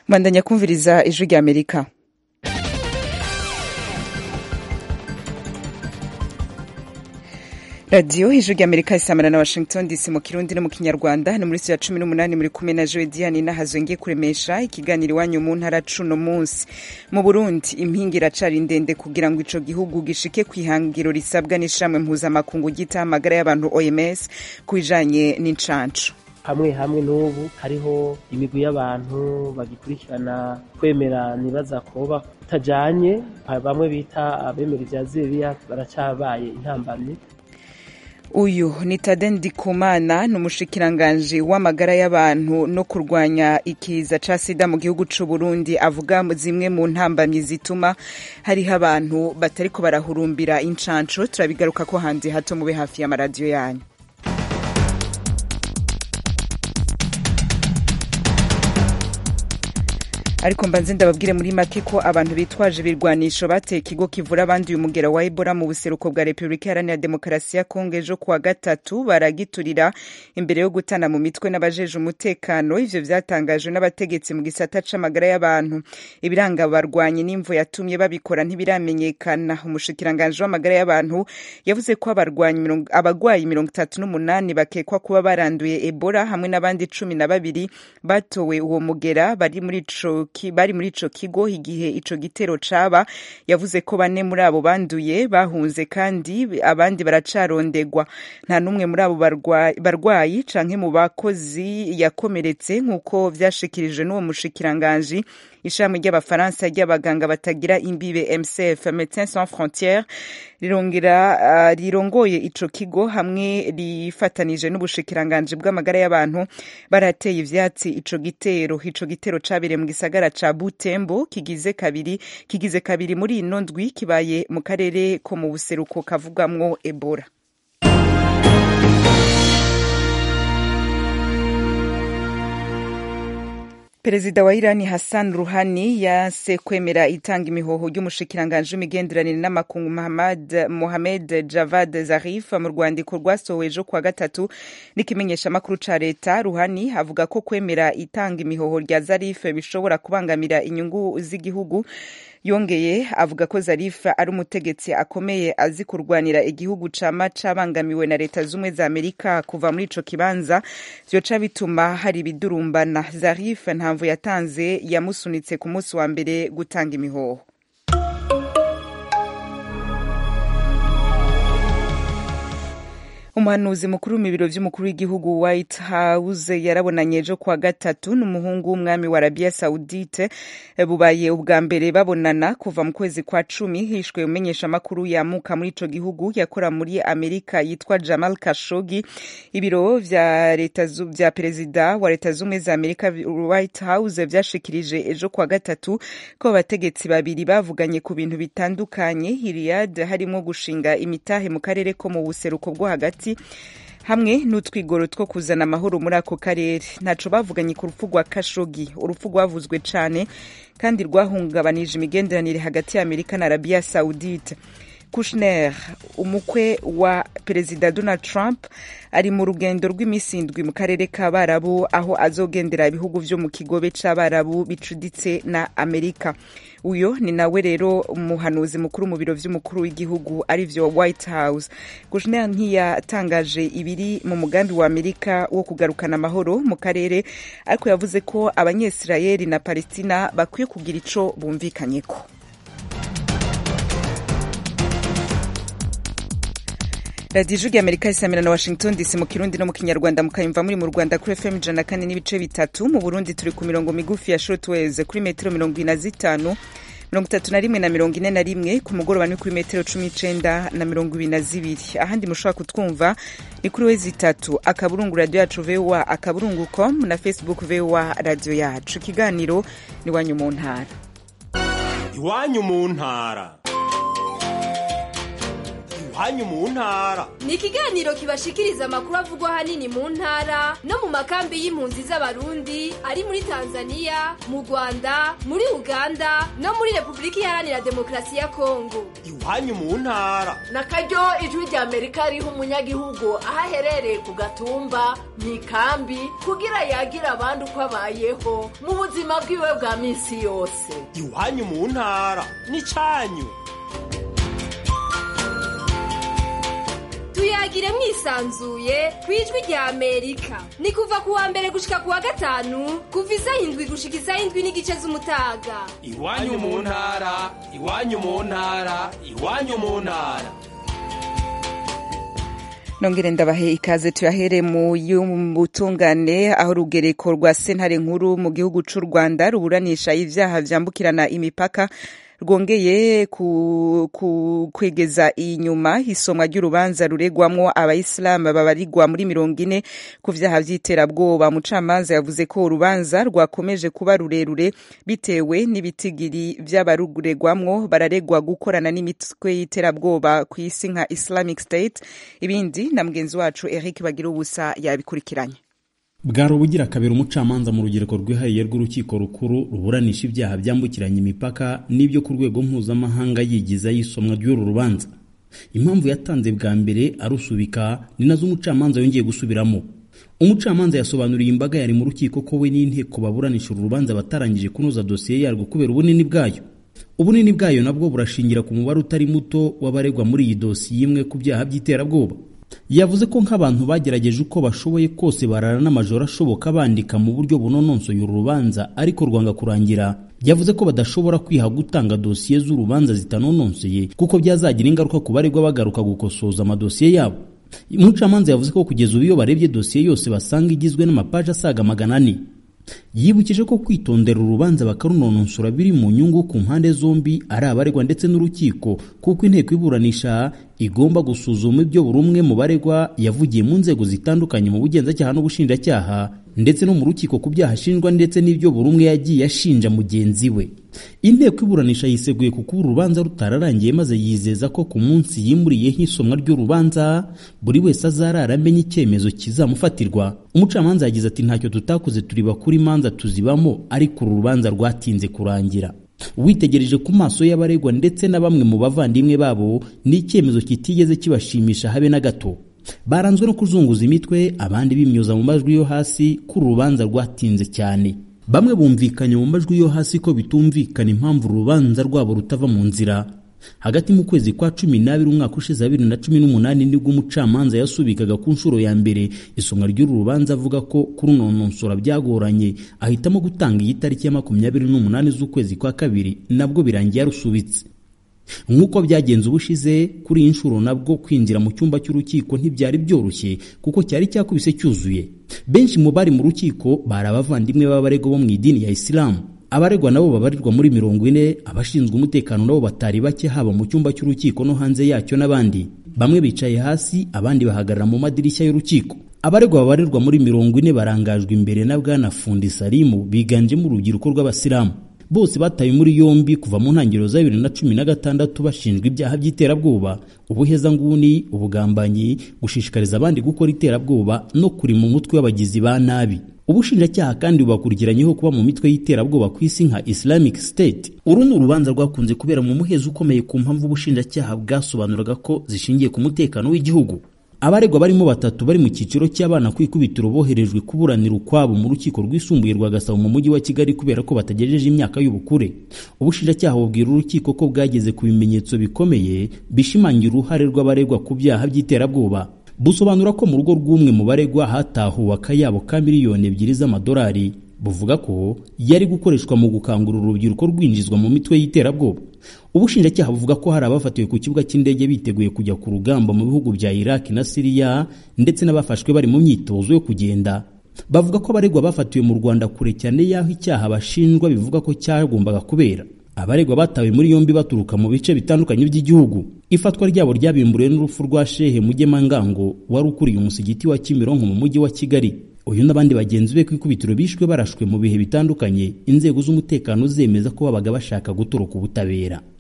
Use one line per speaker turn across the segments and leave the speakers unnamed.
bandanya kumviriza ijwi rya amerika radiyo ijwi rya amerika isamana na washington dc mu kirundi no mu kinyarwanda ni muri ya cumi n'umunani muri kumwe na joe diane nahazongeye kuremesha ikiganiro iwanyu mu ntara cuno munsi mu burundi impinga iracari ndende kugira ngo ico gihugu gishike ku ihangiro risabwa n'ishamwe mpuzamakungu ryitaho amagara y'abantu oms ku bijanye n'incanco
hamwe hamwe n'ubu hariho imigwi y'abantu bagikurikirana kwemera nibaza koba kutajanye bamwe bita abemera ivya ziriya baracabaye intambamyi
uyu ni tade ndikumana ni umushikiranganji w'amagara y'abantu no kurwanya ikiza ca sida mu gihugu c'u burundi avuga zimwe mu ntambamyi zituma hariho abantu batariko barahurumbira incanco turabigaruka ko hanze hato mube hafi y'amaradiyo yanyu ariko mbanze ndababwire muri make ko abantu bitwaje ibirwanisho bateye ikigo kivura abandi uyu mugera wa ebola mu buseruko bwa repubulika iharanira demokarasi ya kongo ejo kuwa gatatu baragiturira imbere yo gutana mu mitwe n'abajeje umutekano ivyo vyatangajwe n'abategetsi mu gisata c'amagara y'abantu ibiranga abarwanyi n'imvo yatumye babikora ntibiramenyekana umushikiranganji w'amagara y'abantu yavuze ko abagwayi mirongo itatu n'umunani bakekwa kuba baranduye ebola hamwe n'abandi cumi na babiri batowe uwo mugera bari muri ico bari muri ico kigo igihe ico gitero caba yavuze ko bane muri abo banduye bahunze kandi abandi baracarondegwa nta n'umwe muri abo barwayi canke mu bakozi yakomeretse nk'uko vyashikirijwe n'uwo mushikiranganji ishami ry'abafaransa ry'abaganga batagira imbibe mcf médecins sans frontières rirongera uh, rirongoye ico kigo hamwe rifatanije n'ubushikiranganji bw'amagara y'abantu barateye ivyatsi ico gitero ico gitero cabereye mu gisagara ca butembo kigize kabiri kigize kabiri muri ino ndwi kibaye mu karere ko mu buseruko kavugamwo ebola perezida wa irani hassan ruhani yase kwemera itanga imihoho ry'umushikiranganji w'imigenderanire n'amakungu mohamed javad zarif mu rwandiko rwasohowe ejo kuwa gatatu n'ikimenyeshamakuru ca leta ruhani avuga ko kwemera itanga imihoho rya zarif bishobora kubangamira inyungu z'igihugu yongeye avuga ko zarifa ari umutegetsi akomeye azi kurwanira igihugu cama cabangamiwe na leta z'ubumwe za amerika kuva muri ico kibanza vyoca bituma hari ibidurumbana zarif ntamvu yatanze yamusunitse ku munsi wa mbere gutanga imihoho umuhanuzi mukuru mu biro vy'umukuru w'igihugu white house yarabonanye ejo kuwa gatatu n'umuhungu w'umwami wa arabia saudite bubaye ubwa mbere babonana kuva mu kwezi kwa cumi hishwe umenyeshamakuru yamuka muri ico gihugu yakora muri amerika yitwa jamal kashogi ibiro vya leta vya perezida wa leta z'ubumwe za amerika white house vyashikirije ejo kuwa gatatu ko abategetsi babiri bavuganye ku bintu bitandukanye hiriyad harimwo gushinga imitahe mu karere ko mu buseruko bwo hagati hamwe n'utwigoro two kuzana amahoro muri ako karere ntaco bavuganye ku rupfu rwa kashogi urupfu rwavuzwe cane kandi rwahungabanije imigenderanire hagati ya amerika na arabiya saudite kushner umukwe wa perezida donald trump ari mu rugendo rw'iminsi indwi mu karere k'abarabu aho azogendera ibihugu vyo mu kigobe c'abarabu bicuditse na amerika uyo ni nawe rero umuhanuzi mukuru mu biro vy'umukuru w'igihugu ari vyo white house kushner ntiyatangaje ibiri mu mugambi wa amerika wo kugarukana amahoro mu karere ariko yavuze ko abanyesirayeli na palestina bakwiye kugira ico bumvikanyeko radiyo ijwi amerika isamira na washington dc mu kirundi no mu kinyarwanda mukayumva muri mu rwanda kuri fm ijana kane n'ibice bitatu mu burundi turi ku mirongo migufi ya shortwaves kuri metero mirongo ine na zitanu mirongo itatu na rimwe na mirongo ine na rimwe ku mugoroba ni kuri metero cumi n'icenda na mirongo ibiri na zibiri ahandi mushobora kutwumva ni kuri wezi itatu akaburungu radiyo yacu voa akaburungu com na facebook voa radiyo yacu ikiganiro ni iwanyu mu ntara
iwanyu mu ntara iwanyu mu ntara
ni ikiganiro kibashikiriza amakuru avugwa ahanini mu ntara no mu makambi y'impunzi z'abarundi ari muri tanzania mu rwanda muri uganda no muri repubulika iharanira demokarasi ya kongo
iwanyu mu ntara
na karyo ijwi rya amerika riha umunyagihugu aho aherereye ku gatumba mu ikambi kugira yagira abandi uko abayeho mu buzima bwiwe bwa minsi yose
iwanyu mu ntara n'icyanyu
tuyagire mwisanzuye ku ijwi rya amerika ni kuva ku wa mbere gushika ku wa gatanu kuva isaha indwi gushika isaha indwi n'igice z'umutaga
iwanyu mu ntara iwanyu mu ntara iwanyu mu ntara
nongere ndabahe ikaze tuyahere mu y'ubutungane aho urugereko rwa sentare nkuru mu gihugu c'u rwanda ruburanisha ivyaha vyambukirana imipaka rwongeye ku, ku, kwegeza inyuma isomwa ry'urubanza ruregwamwo abayisilamu babarirwa muri mirongo ine ku vyaha vy'iterabwoba umucamanza yavuze ko urubanza rwakomeje kuba rurerure bitewe n'ibitigiri vy'abaruregwamwo bararegwa gukorana n'imitwe y'iterabwoba ku isi nka islamic state ibindi na mugenzi wacu eric bagira ubusa yabikurikiranye
bwari ubugira kabiri umucamanza mu rugereko rwihariye rw'urukiko rukuru ruburanisha ibyaha byambukiranya imipaka n'ibyo ku rwego mpuzamahanga yigiza y'isomwa ry'uru rubanza impamvu yatanze bwa mbere arusubika ni nazo umucamanza yongeye gusubiramo umucamanza yasobanuriye imbaga yari mu rukiko ko we n'inteko baburanisha uru rubanza batarangije kunoza dosiye yarwo kubera ubunini bwayo ubunini bwayo nabwo burashingira ku mubare utari muto w'abaregwa muri iyi dosiye imwe ku byaha by'iterabwoba yavuze ko nk'abantu bagerageje uko bashoboye kose barara n'amajoro ashoboka bandika mu buryo bunononsoye uru rubanza ariko rwanga kurangira yavuze ko badashobora kwiha gutanga dosiye z'urubanza zitanononseye kuko byazagira ingaruka ku baregwa bagaruka gukosoza amadosiye yabo umucamanza yavuze ko kugeza ubu iyo barebye dosiye yose basanga igizwe n'amapaji asaga magana ane yibukije ko kwitondera urubanza bakarunononsora biri mu nyungu ku mpande zombi ari abaregwa ndetse n'urukiko kuko inteko iburanisha igomba gusuzuma ibyo buri umwe mu baregwa yavugiye mu nzego zitandukanye mu bugenzacyaha n'ubushinjacyaha ndetse no mu rukiko ku byaha ashinjwa ndetse n'ibyo buri umwe yagiye ashinja mugenzi we inteko iburanisha yiseguye kuko uru rubanza rutararangiye maze yizeza ko ku munsi yimuriyeho isomwa ry'urubanza buri wese azarara amenya icyemezo kizamufatirwa umucamanza yagize ati ntacyo tutakoze turi bakuru imanza tuzibamo ariko uru rubanza rwatinze kurangira witegereje ku maso y'abaregwa ndetse na bamwe mu bavandimwe babo ni icyemezo kitigeze kibashimisha habe na gato baranzwe no kuzunguza imitwe abandi bimyoza mu majwi yo hasi ko uru rubanza rwatinze cyane bamwe bumvikanye mu majwi yo hasi ko bitumvikana impamvu urubanza rwabo rutava mu nzira hagati mu kwezi kwa cumi n'abiri umwaka ushize wa bibiri na cumi n'umunani nibwo umucamanza yasubikaga ku nshuro ya mbere isomwa ry'uru rubanza avuga ko kurunononsora byagoranye ahitamo gutanga iyi tariki ya makumyabiri n'umunani z'ukwezi kwa kabiri nabwo birangiye yarusubitse nk'uko byagenze ubushize kuri iyi nshuro nabwo kwinjira mu cyumba cy'urukiko ntibyari byoroshye kuko cyari cyakubise cyuzuye benshi mu bari mu rukiko bari abavandimwe b'abaregwa bo mu idini ya isilamu abaregwa nabo babarirwa muri mirongo ine abashinzwe umutekano nabo batari bake haba mu cyumba cy'urukiko no hanze yacyo n'abandi bamwe bicaye hasi abandi bahagarara mu madirishya y'urukiko abaregwa babarirwa muri mirongo ine barangajwe imbere na bwana fundi salimu biganjemo urubyiruko rw'abasilamu bose batawe muri yombi kuva mu ntangiriro za bibiri na cumi na gatandatu bashinjwa ibyaha by'iterabwoba ubuhezanguni ubugambanyi gushishikariza abandi gukora iterabwoba no kurima umutwe w'abagizi ba nabi ubushinjacyaha kandi bubakurikiranyeho kuba mu mitwe y'iterabwoba ku isi nka islamic state uru ni urubanza rwakunze kubera mu muhezo ukomeye ku mpamvu ubushinjacyaha bwasobanuraga ko zishingiye ku mutekano w'igihugu abaregwa barimo batatu bari mu cyiciro cy'abana ku ikubitiro boherejwe kuburanira ukwabo mu rukiko rwisumbuye rwa gasabo mu mujyi wa kigali kubera ko batagejeje imyaka y'ubukure ubushinjacyaha bubwira urukiko ko bwageze ku bimenyetso bikomeye bishimangira uruhare rw'abaregwa ku byaha by'iterabwoba busobanura ko mu rugo rw'umwe mu baregwa hatahuwe akayabo ka miliyoni ebyiri z'amadolari buvuga ko yari gukoreshwa mu gukangurira urubyiruko rwinjizwa mu mitwe y'iterabwoba ubushinjacyaha buvuga ko hari abafatiwe ku kibuga cy'indege biteguye kujya ku rugamba mu bihugu bya iraki na siriya ndetse n'abafashwe bari mu myitozo yo kugenda bavuga ko abaregwa bafatiwe mu rwanda kure cyane y'aho icyaha bashinjwa bivuga ko cyagombaga kubera abaregwa batawe muri yombi baturuka mu bice bitandukanye by'igihugu ifatwa ryabo ryabimburiwe n'urupfu rwa shehe mugemangango wari ukuriye umusigiti wa kimironko mu mujyi wa kigali uyu n'abandi bagenzi be ku ikubitiro bishwe barashwe mu bihe bitandukanye inzego z'umutekano zemeza ko babaga bashaka gutoroka ubutabera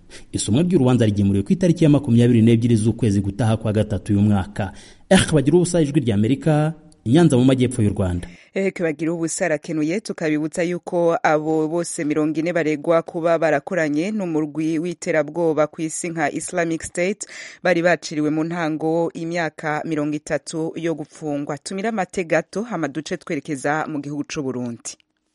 isomwa ry'urubanza rigemuriwe ku itariki ya makumyabiri n'ebyiri z'ukwezi gutaha kwa gatatu uyu mwaka eh bagira ubusa ijwi rya amerika inyanza mu majyepfo y'u rwanda
eheke bagira ubusa arakenuye tukabibutsa yuko abo bose mirongo ine baregwa kuba barakoranye n'umurwi w'iterabwoba ku isi nka islamic state bari baciriwe mu ntango imyaka mirongo itatu yo gupfungwa tumire amate gato hama duce twerekeza mu gihugu c'u burundi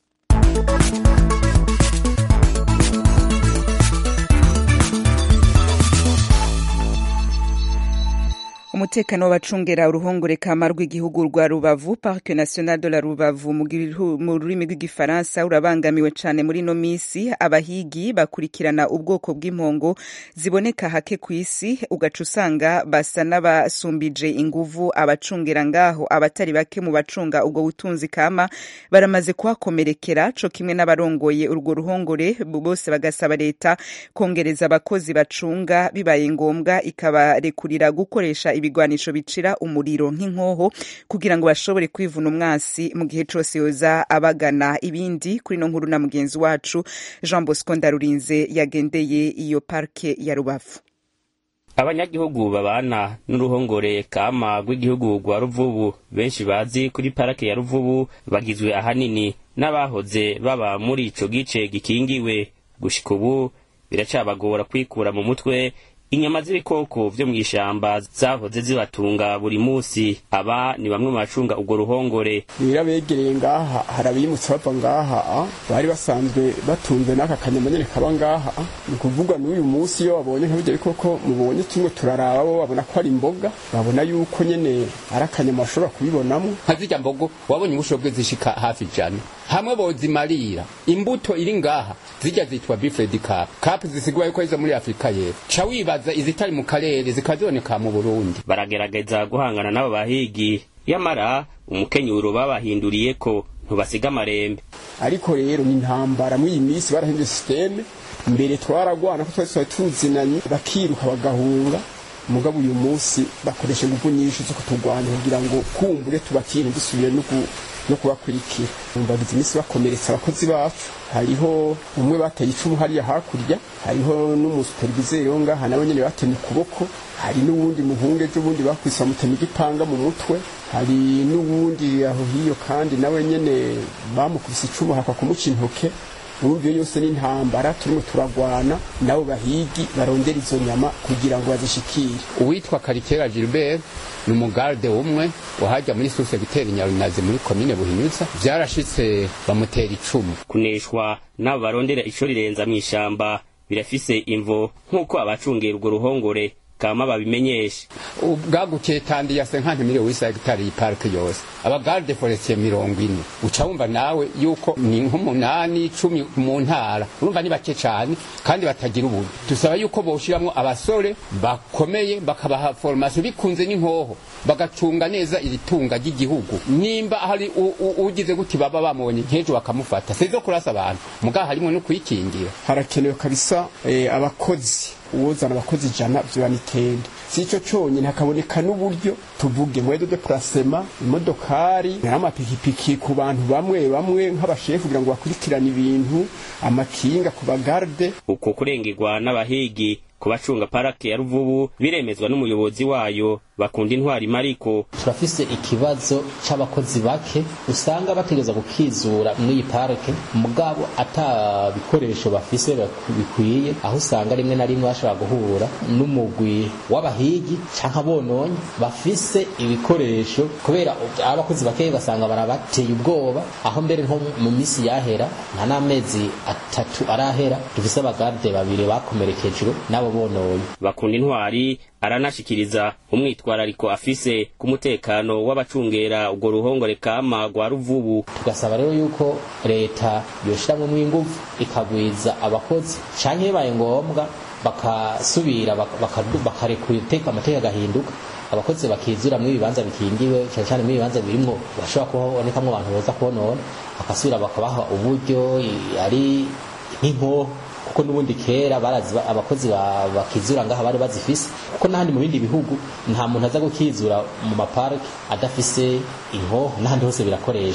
umutekano w'abacungera uruhongore kama rw'igihugu rwa rubavu parke national de la rubavu mu rurimi rw'igifaransa urabangamiwe cane muri no misi abahigi bakurikirana ubwoko bw'impongo ziboneka hake ku isi ugaca usanga basa n'abasumbije inguvu abacungera ngaho abatari bake mu bacunga ubwo butunzi kama baramaze kuhakomerekera co kimwe n'abarongoye urwo ruhongore bose bagasaba leta kongereza abakozi bacunga bibaye ngombwa ikabarekurira gukoresha ibigwanisho bicira umuriro nk'inkoho kugira ngo bashobore kwivuna umwansi mu gihe cose yoza abagana ibindi kuri no nkuru na mugenzi wacu Jean Bosco Ndarurinze yagendeye iyo parke ya Rubavu
abanyagihugu babana n'uruhongore kama rw'igihugu rwa ruvubu benshi bazi kuri parake ya ruvubu bagizwe ahanini n'abahoze baba muri ico gice gikingiwe gushika ubu biracabagora kwikura mu mutwe inyama z'ibikoko vyo mw'ishamba zahoze zibatunga buri musi aba ni bamwe mu bacunga urwo ruhongore
rero abegereye ngaha hari abimutse bava ngaha bari basanzwe batunze n'aka kanyama nyene kaba ngaha ni ukuvuga n'uyu munsi iyo babonye nk'ibyo bikoko mubonye kimwe turaraba bo babona ko ari imboga babona yuko nyene ari akanyama bashobora kubibonamo
nka zirya mbogo wabonye ubushobwe zishika hafi ijana hamwe bozimarira imbuto iri ngaha zirya zitwa bifredi cap cap zisigura yuko izo muri afurika y'epfo ca wibaza izitari mu karere zikaziboneka mu burundi
baragerageza guhangana n'abo bahigi yamara umukenyuro babahinduriye ko ntubasiga amarembe
ariko rero ni intambara muri iyi minsi barahinduye sisiteme mbere twaragwana ko twari twari tuzinanye bakiruka bagahunga mugabo uyu munsi bakoresha ingufu nyinshi zo kuturwanya kugira ngo kumbure tubatire dusubire no no kubakurikira bagize iminsi bakomeretsa abakozi bacu hariho umwe bateye icumu hariya hakurya hariho n'umusuperivizeri wo ngaha nawe nyene batemye ukuboko hari n'uwundi muhungu ejo bundi bakwise bamutema igipanga mu mutwe hari n'uwundi aho hiyo kandi nawe nyene bamukubise icumu hakwa kumuca intoke urumva iyo yose n'intambara turimo turagwana nabo bahigi barondera izo nyama kugira ngo bazishikire
uwitwa karikera gilbert ni umugarde umwe wahajya muri susegiteri nyarunazi muri komine buhinyuza vyarashitse bamutera icumu
kuneshwa n'abo barondera ico rirenza mw'ishamba birafise imvo nk'uko abacungera urwo ruhongore kama babimenyesha
ubwagukiye tandi yase nka ntimiriwe wisa hegitari y'iparike yose abagarde forestier mirongo ine uca wumva nawe yuko ni nk'umunani cumi mu ntara urumva ni bake cane kandi batagira ububi dusaba yuko boshiramwo abasore bakomeye bakabaha formation bikunze n'inkoho bagacunga neza iri tunga ry'igihugu nimba hari ugize guti baba bamubonye nk'ejo bakamufata sizo kurasa abantu mugaha harimwo no kuyikingira
harakenewe kabisa eh, abakozi uwuzana abakozi ijana vyobanitende si ico conyene hakaboneka n'uburyo tuvuge mwedo de plasema imodokari n'amapikipiki ku bantu bamwe bamwe nk'abashefu kugira ngo bakurikirane ibintu amakinga ku bagarde
uko kurengerwa n'abahigi ku bacunga parake ya ruvubu biremezwa n'umuyobozi wayo bakunda intwari mariko
turafise ikibazo c'abakozi bake usanga bategereza gukizura mw'iyi parike mugabo ata bikoresho bafise bikwiye aho usanga rimwe na rimwe bashobora guhura n'umugwi w'abahigi canke abononyi bafise ibikoresho kubera abakozi bake basanga barabateye ubwoba aho mbere nko mu misi yahera nta n'amezi atatu arahera dufise abagarde babiri bakomerekejwe n'abo bononye
bakunda intwari aranashikiriza umwitwarariko afise ku mutekano w'abacungera urwo ruhongore kama rwa ruvubu
tugasaba rero yuko leta yoshiramwo mw'inguvu ikagwiza abakozi canke bibaye ngombwa bakasubira bakarekura iteka amateka agahinduka abakozi bakizura mu ibibanza bikingiwe cyane cyane mu ibibanza birimwo bashobora kubonekamwo abantu boza kubonona bakasubira bakabaha uburyo ari nk'inkoho kuko n'ubundi kera barazi abakozi bakizura ngaha bari bazifise kuko n'ahandi mu bindi bihugu nta muntu aza gukizura mu maparike adafise inkoho n'ahandi hose birakoreshwa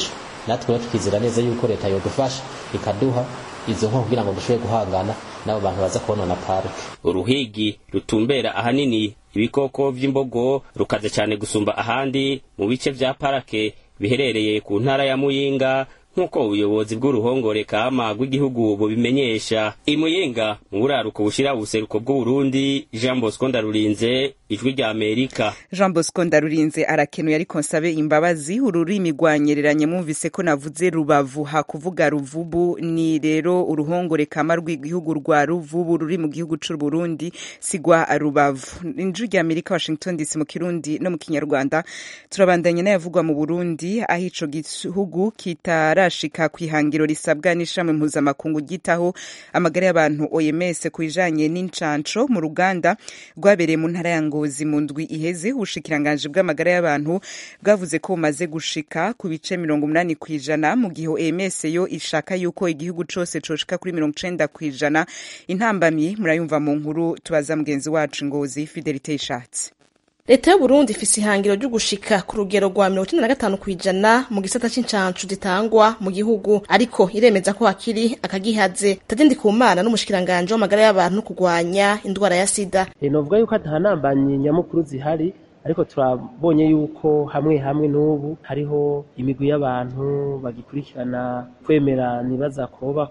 natwe rero tukizera neza yuko leta yodufasha ikaduha izo nko kugira ngo dushobore guhangana n'abo bantu baza konona parike
uruhigi rutumbera ahanini ibikoko vy'imbogo rukaze cyane gusumba ahandi mu bice vya parake biherereye ku ntara ya muyinga nk'uko ubuyobozi bw'uruhongore kama rw'igihugu bubimenyesha imuyinga mu buraruko bushira ubuseruko bw'uburundi jean bosco ndarurinze ijwi rya amerika
jean bosco ndarurinze arakenuye ariko nsabe imbabazi ururimi rwanyereranye mwumvise ko navuze rubavu hakuvuga ruvubu ni rero uruhongore kama rw'igihugu rwa ruvubu ruri mu gihugu c'u burundi sigwa rubavu ijwi rya amerika washington dc mu kirundi no mu kinyarwanda turabandanya n'ayavugwa mu burundi aho ico gihugu kitarashika kw'ihangiro risabwa n'ishami mpuzamakungu ryitaho amagara y'abantu oms ku bijanye n'incanco mu ruganda rwabereye mu ntara ya ngozi mu ndwi iheze ubushikiranganji bw'amagara y'abantu bwavuze ko bumaze gushika ku bice mirongo umunani kw'ijana mu gihe oms yo ishaka yuko igihugu cose coshika kuri mirongo icenda kw'ijana intambamyi murayumva mu nkuru tubaza mugenzi wacu ngozi fidelite ishatse
leta y'uburundi ifise ihangiro ryo gushika ku rugero rwa mirongo icenda na gatanu kw'ijana mu gisata c'incancu zitangwa mu gihugu ariko iremeza ko hakiri akagihaze tade ndikumana n'umushikiranganji w'amagara y'abantu no kurwanya indwara ya sida
novuga yuko atahanambanyi nyamukuru zihari ariko turabonye yuko hamwe hamwe n'ubu hariho imigwi y'abantu bagikurikirana kwemera nibaza koba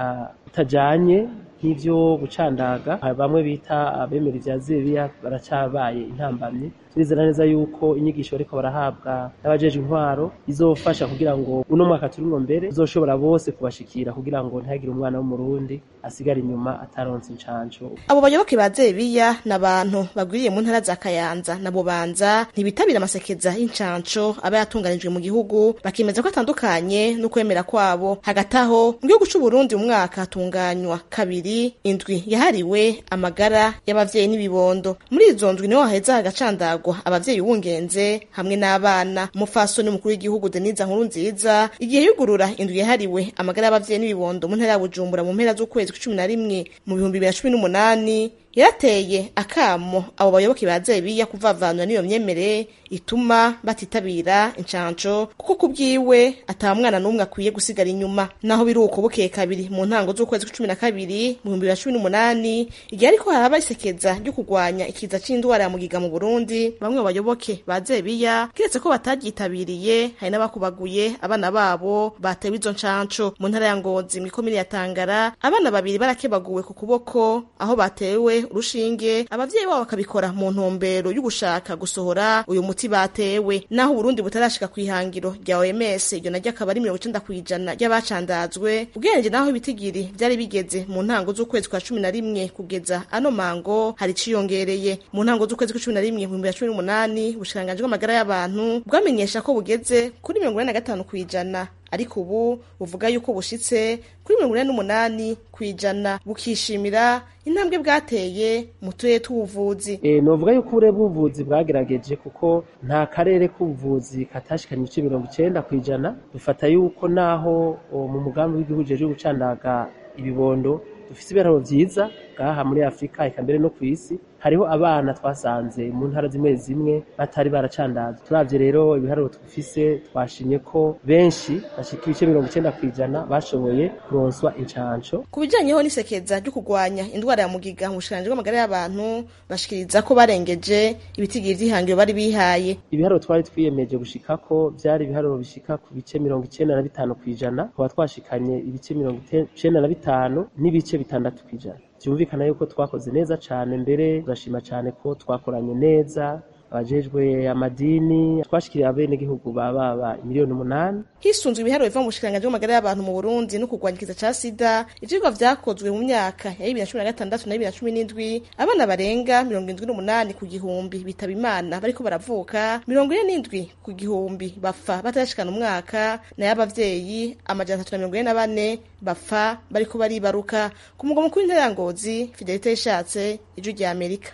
kutajanye nk'ivyo gucandaga bamwe bita abemera ivya zebiya baracabaye intambamyi turizera neza yuko inyigisho bariko barahabwa n'abajejwe intwaro izofasha kugira ngo uno mwaka turimwo mbere uzoshobora bose kubashikira kugira ngo ntihagire umwana w'umurundi asigara inyuma ataronse incanco
abo bayoboke ba zebiya ni abantu bagwiriye mu ntara za kayanza na bubanza ntibitabira amasekeza y'incanco aba yatunganijwe mu gihugu bakemeza ko atandukanye n'ukwemera kwabo hagati aho mu gihugu c'uburundi mu mwaka hatunganywa kabiri indwi yahariwe amagara y'abavyeyi n'ibibondo muri izo ndwi niho haheza hagacandagwa abavyeyi bungenze hamwe n'abana umufasoni mukuru w'igihugu denise nkuru nziza igihe yugurura indwi yahariwe amagara y'abavyeyi n'ibibondo mu ntara ya bujumbura mu mpera z'ukwezi kw'icumi na rimwe mu bihumbi bibiri na cumi n'umunani yarateye akamo abo bayoboke ba zebiya kuvavanura n'iyo myemere ituma batitabira incanco kuko ku bwiwe ata mwana n'umwe akwiye gusigara inyuma naho biri uko bukeye kabiri mu ntango z'ukwezi kw'icumi na kabiri mu bihumbi bibiri na cumi n'umunani igihe ariko haraba isekeza ryo kurwanya ikiza c'indwara ya mugiga mu burundi bamwe mu bayoboke ba zebiya kiretse ko batagyitabiriye hari n'abakubaguye abana babo batewe izo ncanco mu ntara ya ngozi mw'ikomine ya tangara abana babiri barakebaguwe ku kuboko aho batewe urushinge abavyeyi babo bakabikora mu ntumbero y'ugushaka gusohora uyu muti batewe naho uburundi butarashika kw'ihangiro rya oms iryo naryo akaba ari mirongo icenda kw'ijana ry'abacandazwe ugereranije naho ibitigiri vyari bigeze mu ntango z'ukwezi kwa cumi na rimwe kugeza ano mango hari iciyongereye mu ntango z'ukwezi kwa cumi na rimwe mu bihumbi bibiri na cumi n'umunani ubushikiranganji bw'amagara y'abantu bwamenyesha ko bugeze kuri mirongo ine na gatanu kw'ijana ariko ubu buvuga yuko bushitse kuri mirongo ine n'umunani kw'ijana bukishimira intambwe bwateye mu turere tw'ubuvuzi
e, novuga yuko ubure bw'ubuvuzi bwagerageje kuko nta karere k'ubuvuzi katashikanye ibice mirongo icenda kw'ijana dufata yuko naho mu mugambi w'igihugu jeje gucandaga ibibondo dufise ibiharuro vyiza ngaha muri afurika eka mbere no kw'isi hariho abana twasanze mu ntara zimwe zimwe batari baracandazwa turavye rero ibiharuro dufise twashimye ko benshi bashika ibice mirongo icenda kw'ijana bashoboye kuronswa incanco
ku bijanyeho n'isekeza ryo kurwanya indwara ya mugiga mu bushikiranganji bw'amagara y'abantu bashikiriza ko barengeje ibitigiri vy'ihangiro bari bihaye
ibiharuro twari twiyemeje gushikako vyari ibiharuro bishika ku bice mirongo icenda na bitanu kw'ijana tukaba twashikanye ibice mirongo icenda na bitanu n'ibice bitandatu kw'ijana byumvikana yuko twakoze neza cyane mbere turashima cyane ko twakoranye neza abajejwe amadini twashikiriye abenegihugu bababa miliyoni umunani
hisunzwe ibiharuro biva mu bushikiranganji bw'amagara y'abantu mu burundi no kurwanya ikiza ca sida ivyigwa vyakozwe mu myaka ya bibiri na cumi na gatandatu na bibiri na cumi n'indwi abana barenga mirongo indwi n'umunani ku gihumbi bitaba imana bariko baravuka mirongo ine n'indwi ku gihumbi bapfa batarashikana umwaka nayo abavyeyi amajana atatu na mirongo ine na bane bapfa bariko baribaruka ku mugwa mukuru w'intara ya ngozi fidelite yishatse ijwi rya amerika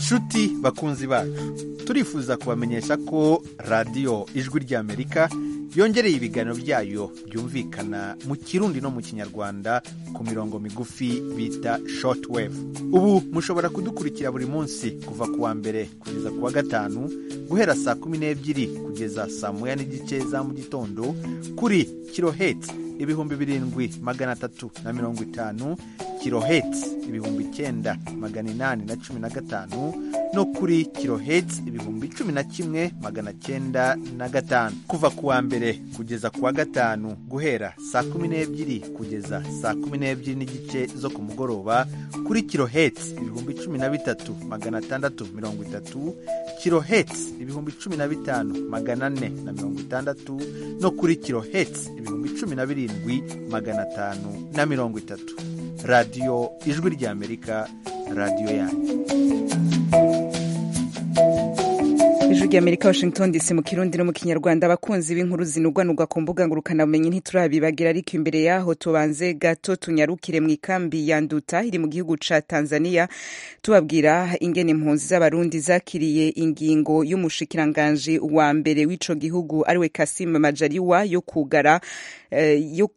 nshuti bakunzi bacu turifuza kubamenyesha ko radiyo ijwi ry'amerika yongereye ibiganiro byayo byumvikana mu kirundi no mu kinyarwanda ku mirongo migufi bita shortwave ubu mushobora kudukurikira buri munsi kuva ku wa mbere kugeza ku wa gatanu guhera saa kumi n'ebyiri kugeza saa moya n'igice za mu gitondo kuri kiloheti ibihumbi birindwi magana atatu na mirongo itanu kiloheti ibihumbi icyenda magana inani na cumi na gatanu no kuri kiloheti ibihumbi cumi na kimwe magana cyenda na gatanu kuva ku wa mbere kugeza ku wa gatanu guhera saa kumi n'ebyiri kugeza saa kumi n'ebyiri n'igice zo ku mugoroba kuri kiloheti ibihumbi cumi na bitatu magana atandatu mirongo itatu kiloheti ibihumbi cumi na bitanu magana ane na mirongo itandatu no kuri kiloheti ibihumbi cumi na birindwi magana atanu na mirongo itatu radiyo ijwi ry'amerika radiyo yanyu
ijwi ry'amerika washington dc mu kirundi no mu kinyarwanda abakunzi b'inkuru zinugwanugwa ku mbuga ngurukanabumenyi ntiturabibagira ariko imbere yaho tubanze gato tunyarukire mu ikambi ya nduta iri mu gihugu ca tanzania tubabwira ingene impunzi z'abarundi zakiriye ingingo y'umushikiranganji wa mbere w'ico gihugu ariwe kasim majaliwa yo kugara eh, yo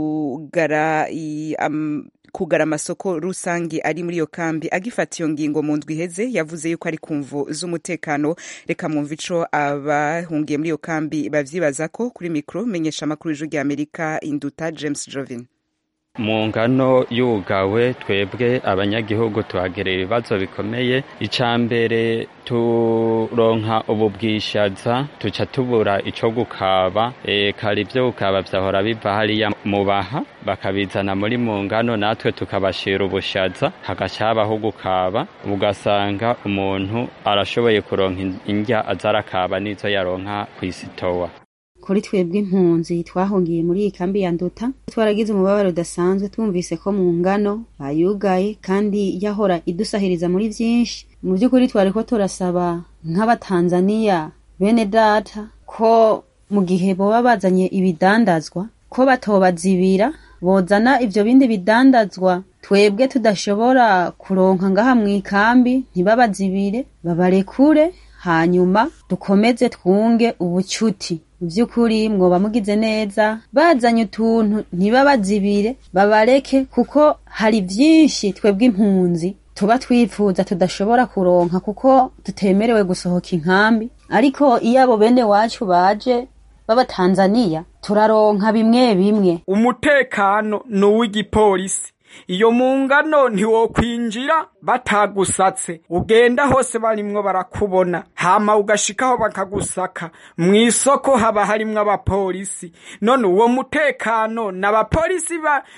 kugara i, um, kugara amasoko rusange ari muri iyo kambi agifata iyo ngingo mu ndwi iheze yavuze yuko ari ku mvu z'umutekano reka mwumva ico abahungiye muri iyo kambi bavyibaza ko kuri mikro menyesha amakuru y'ijwi rya amerika induta james jovin
mu ngano yugawe twebwe abanyagihugu tuhagerera ibibazo bikomeye icya mbere turonka ubu bwishaza tuca tubura ico gukaba e, kare ibyo gukaba vyahora biva hariya mu baha bakabizana muri mu ngano natwe tukabashira ubushaza hagaca habaho gukaba ugasanga umuntu arashoboye kuronka indya aza arakaba n'izo yaronka kw'isitowa
kuri twebwe impunzi twahungiye muri iyi kambi ya nduta twaragize umubabaro udasanzwe twumvise ko mu ngano bayugaye kandi yahora idusahiriza muri byinshi mu by'ukuri twari ko turasaba nk'abatanzaniya bene data ko mu gihe boba bazanye ibidandazwa ko batobazibira bozana ibyo bindi bidandazwa twebwe tudashobora kuronka ngaha mu ikambi ntibabazibire babarekure hanyuma dukomeze twunge ubucuti mu by'ukuri mwoba mugize neza bazanye utuntu ntibabazibire babareke kuko hari byinshi twebwe impunzi tuba twifuza tudashobora kuronka kuko tutemerewe gusohoka inkambi ariko iyo abo bene wacu baje b'abatanzaniya turaronka bimwe bimwe
umutekano ni uw'igipolisi iyo mu ngano ntiwokwinjira batagusatse ugenda hose barimwo barakubona hama ugashikaho bakagusaka mu isoko haba harimwo abapolisi none uwo mutekano n'abapolisi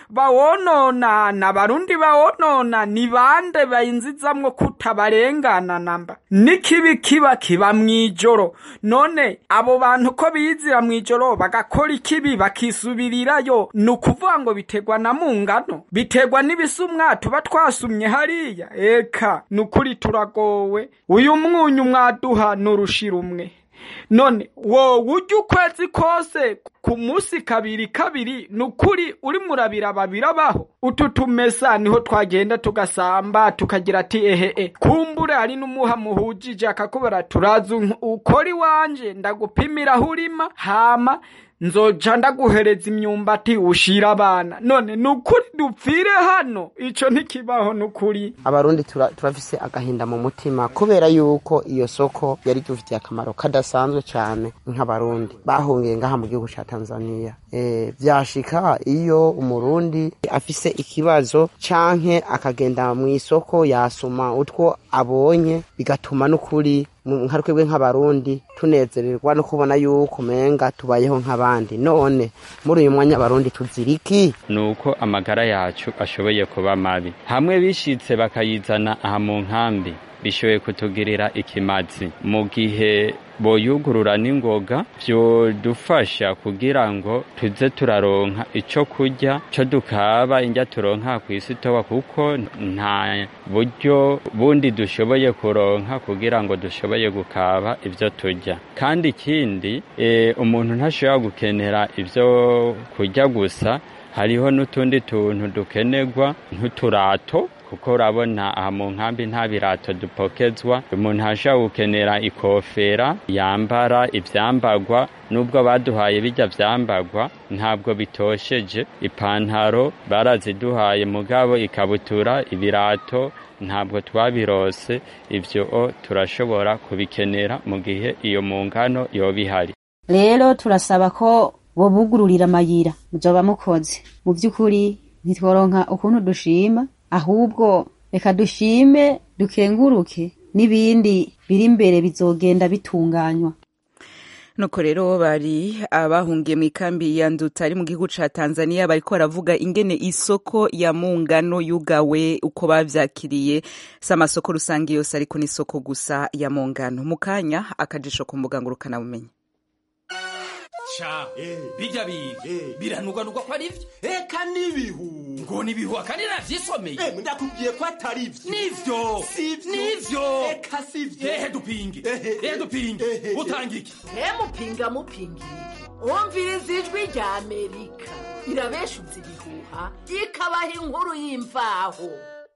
bawonona n'abarundi bawonona ni bande bayinzizamwo kutabarengana namba n'ikibi kiba kiba mw'ijoro none abo bantu ko bizira mw'ijoro bagakora ikibi bakisubirirayo ni ukuvuga ngo biterwa na mu ngano biterwa n'ibisumwa tuba twasumye hariya eka ni ukuri turagowe uyu mwunyu mwaduha n'urushira umwe none wowe ujya ukwezi kose ku munsi kabiri kabiri ni ukuri uri murabira babirabaho utu tumesa niho twagenda tugasamba tukagira ati ehehe kumbure hari n'umuha muhujije akakubara turazi ukora iwanje ndagupimira aho urima hama nzoja ndaguhereza imyumbati ushira abana none nukuri dupfire hano ico ntikibaho nukuri
abarundi turafise agahinda mu mutima kubera yuko iyo soko yari dufitiye akamaro kadasanzwe cane nk'abarundi bahungiye ngaha mu gihugu ca tanzania e, vyashika iyo umurundi afise ikibazo canke akagenda mw'isoko yasuma utwo abonye bigatuma n'ukuri nka twebwe nk'abarundi tunezererwa no kubona yuko umenga tubayeho nk'abandi none muri uyu mwanya abarundi tuziriki
ni uko amagara yacu ashoboye kuba mabi hamwe bishitse bakayizana aha mu nkambi bishoboye kutugirira ikimazi mu gihe boyugurura n'ingoga vyodufasha kugira ngo tuze turaronka ico kurya co dukaba indya turonka kw'isitowa kuko nta buryo bundi dushoboye kuronka kugira ngo dushoboye gukaba ivyo turya kandi ikindi e, umuntu ntashobora gukenera ivyo kurya gusa hariho n'utundi tuntu dukenerwa nk'uturato kuko urabona aha mu nkambi nta birato dupokezwa umuntu ashobora gukenera ikofera yambara ivyambagwa nubwo baduhaye bijya vyambagwa ntabwo bitosheje ipantaro baraziduhaye mugabo ikabutura ibirato ntabwo twabirose ivyo turashobora kubikenera mu gihe iyo mu ngano yoba ihari
rero turasaba ko bobugururira amayira muzoba mukoze mu by'ukuri ntitworonka ukuntu dushima ahubwo reka dushime dukenguruke n'ibindi biri imbere bizogenda bitunganywa
nuko rero bari abahungiye mu ikambi ya nduta ari mu gihugu ca tanzania bariko baravuga ingene isoko ya mungano yugawe uko bavyakiriye si amasoko rusange yose ariko n'isoko gusa ya mungano mu kanya akajisho ku mbuga ngurukanabumenyi
ca bijya biga biranugwanugwa ko ari vyo eka n'ibihu ngo nibihu akandi navyisomeye
ndakubwiye ko atari vyo
nivyo nivyo
eka sivyo
ehe dupinge ehe dupinge utanga iki
mupinga mupinga umviriza ijwi rya amerika irabeshuza ibihuha ikabaha inkuru y'imvaho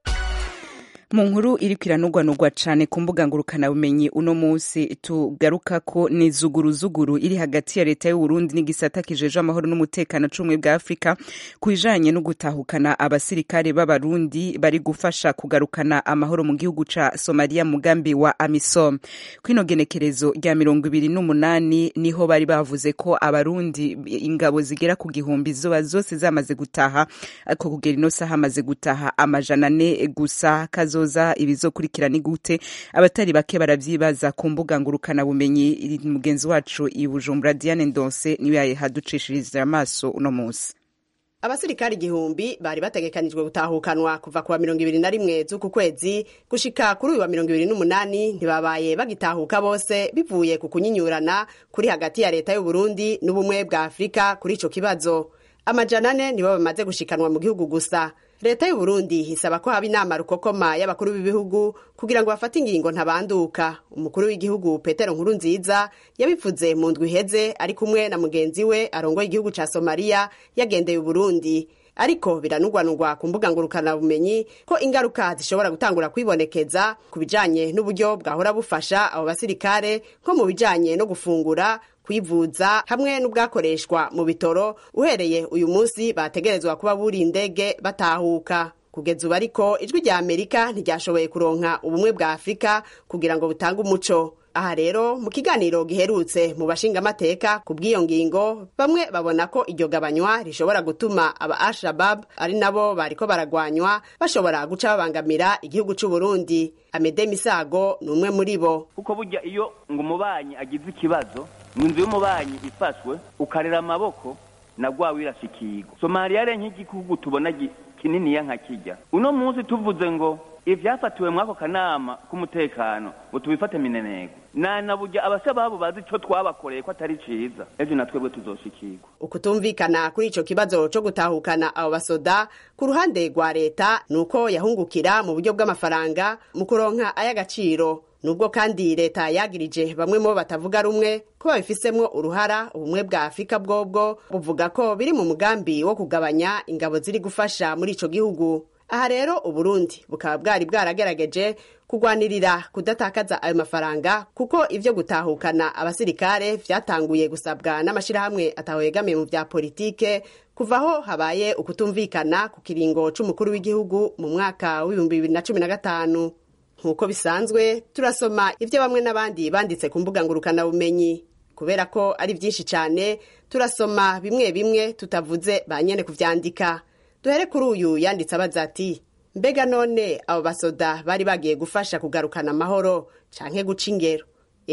mu nkuru iriko iranugwanugwa cane ku mbuga ngurukanabumenyi uno munsi tugarukako ni zuguruzuguru iri hagati ya leta y'uburundi n'igisata kijejwe amahoro n'umutekano c'ubumwe bwa afurika ku bijanye no gutahukana abasirikare b'abarundi bari gufasha kugarukana amahoro mu gihugu ca somaliya mugambi wa amisom kwino genekerezo rya mirongo ibiri n'umunani niho bari bavuze ko abarundi ingabo zigera ku gihumbi zoba zose zamaze gutaha ariko kugera ino saha hamaze gutaha amajana ane gusa kazo kazoza ibizokurikira ni gute abatari bake baravyibaza ku mbuga ngurukana bumenyi mugenzi wacu i Bujumbura Diane Ndonse niwe yahaducishiriza amaso uno munsi
abasirikari igihumbi bari bategekanijwe gutahukanwa kuva kuwa mirongo ibiri na rimwe z'uku kwezi gushika kuri uyu wa mirongo ibiri n'umunani ntibabaye bagitahuka bose bivuye ku kunyinyurana kuri hagati ya leta y'uburundi n'ubumwe bwa afurika kuri ico kibazo amajana ane nibo bamaze gushikanwa mu gihugu gusa leta y'uburundi isaba ko haba inama rukokoma y'abakuru b'ibihugu kugira ngo bafate ingingo ntabanduka umukuru w'igihugu petero nkuru nziza yabivuze mu ndwi iheze ari kumwe na mugenzi we arongoye igihugu ca somaliya yagendeye uburundi ariko biranugwanugwa ku mbuga ngurukanabumenyi ko ingaruka zishobora gutangura kwibonekeza ku bijanye n'uburyo bwahora bufasha abo basirikare nko mu bijanye no gufungura kwivuza hamwe n'ubwakoreshwa mu bitoro uhereye uyu munsi bategerezwa kuba buri indege batahuka kugeza ubu ariko ijwi rya amerika ntiryashoboye kuronka ubumwe bwa afurika kugira ngo butange umuco aha rero mu kiganiro giherutse mu bashingamateka ku bw'iyo ngingo bamwe babona ko iryo gabanywa rishobora gutuma aba al-shabab ari nabo bariko baragwanywa bashobora guca babangamira igihugu c'u Burundi Amede Misago ni umwe muri bo
kuko burya iyo ngo umubanyi agize ikibazo inzu y'umubanyi ifashwe ukarera amaboko na gwa wirashikirwa somaliya re nk'igihugu tubona kininiya nka kijya uno munsi tuvuze ngo ivyafatiwe mwako kanama k'umutekano ngo tubifate minenego nana burya abashababu bazi ico twabakoreye ko atari ciza ejo na twebwe tuzoshikirwa
ukutumvikana kuri ico kibazo co gutahukana abo basoda ku ruhande rwa leta nuko yahungukira mu buryo bw'amafaranga mu kuronka ay'agaciro nubwo kandi leta yagirije bamwe mu bo batavuga rumwe ko babifisemwo uruhara ubumwe bwa afurika bwobwo buvuga ko biri mu mugambi wo kugabanya ingabo ziri gufasha muri ico gihugu aha rero uburundi bukaba bwari bwaragerageje kugwanirira kudatakaza ayo mafaranga kuko ivyo gutahukana abasirikare vyatanguye gusabwa n'amashirahamwe atahoyegamiye mu vya politike kuvaho habaye ukutumvikana ku kiringo c'umukuru w'igihugu mu mwaka w'ibihumbi bibiri na cumi na gatanu nk'uko bisanzwe turasoma ibyo bamwe n'abandi banditse ku mbuga ngurukanabumenyi kubera ko ari byinshi cyane turasoma bimwe bimwe tutavuze ba nyene kuvyandika duhere kuri uyu yanditse abaza ati mbega none abo basoda bari bagiye gufasha kugarukana amahoro canke guca ingero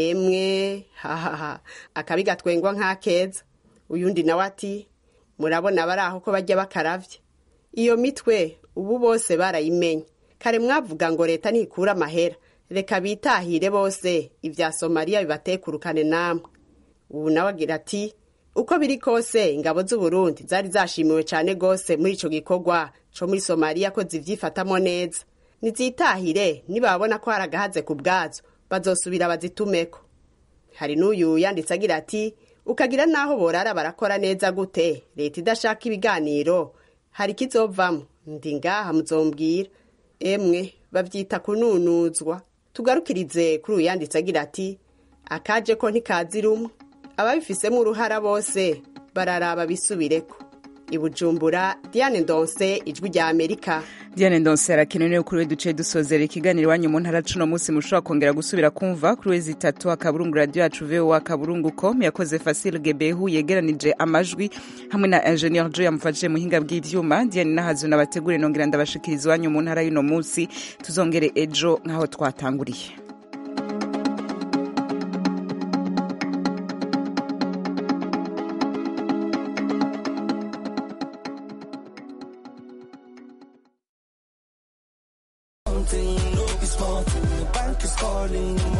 emwe hahaha akabi gatwengwa nk'akeza uyundi nawe ati murabona bari aho ko bajya bakaravye iyo mitwe ubu bose barayimenye kare mwavuga ngo leta ntikura amahera reka bitahire bose ibya somaliya bibatekurukane namwe ubu nawe agira ati uko biri kose ingabo z'uburundi zari zashimiwe cyane rwose muri ico gikorwa co muri somaliya ko zivyifatamo neza nizitahire nibabona ko hari agahaze ku bwazo bazosubira bazitumeko hari n'uyu yanditse agira ati ukagira n'aho borara barakora neza gute leta idashaka ibiganiro hari ikizovamo ndi ngaha muzombwira emwe bavyita kununuzwa tugarukirize kuri uyu yanditse agira ati akaje ko ntikazi rumwe ababifisemo uruhara bose bararaba bisubireko i bujumbura diane ndonse ijwi rya amerika
diane ndonse arakenewe kuri we duce dusozera ikiganiro iwanyu mu ntara cuno munsi mushobora kongera gusubira kumva kuri wezi itatu akaburungu radiyo yacu voa akaburungu com yakoze fasile gebehu yegeranije amajwi hamwe na ingenieur jo yamufashije muhinga bw'ivyuma diane nahazo nabategure nongera ndabashikiriza iwanyu mu ntara y'uno munsi tuzongere ejo nk'aho twatanguriye